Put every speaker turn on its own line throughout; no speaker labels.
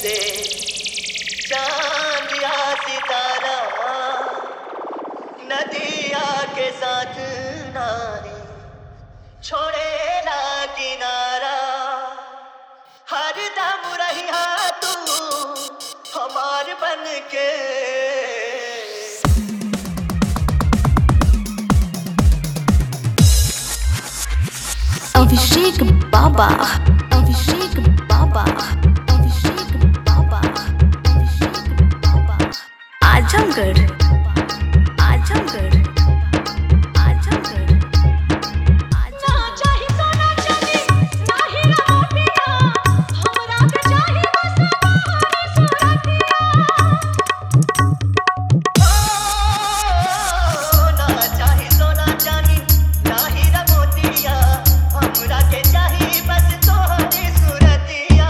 से चांद या सितारा नदिया के साथ नारी छोड़े ना किनारा हर दम रही तू हमार बन के
अभिषेक बाबा अभिषेक बाबा अभिषेक बाबा अभिषेक बाबा आजमगढ़ आजमगढ़ आजमगढ़
ना चाही सोना चांदी नाही रमोटिया हमरा के चाही बस तोहर सुरतिया
ना चाही सोना चांदी नाही रमोतिया हमरा के चाही बस तोहरी सूरतिया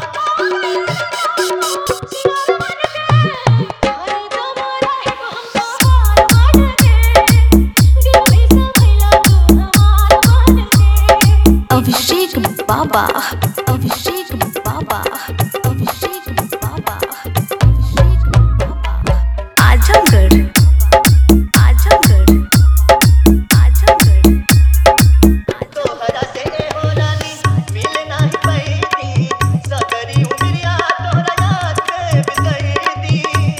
हर दम रहे हम तोहार बन के दिल में समैला तू हमार बन के
अभिषेक बाबा अभिषेक बाबा अभिषेक बाबा अभिषेक बाबा आजमगढ़ आजमगढ़ आजमगढ़
तोहरा से हो रानी मिल नाही पैदी सगरी उमरिया तोहरा याद के बितैदी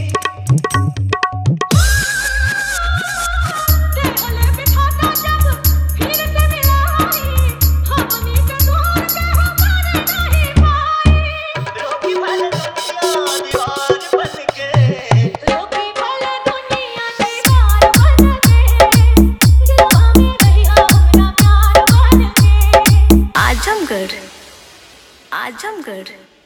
देखले बिठाता जब फिर से मिलाई हमनी के दूर के हमारे नहीं पाई
रोकी भल दुनिया दीवार बन के
रोकी भले दुनिया दीवार बन के दिलवा में रही हमरा प्यार बन के
आजमगढ़ आजमगढ़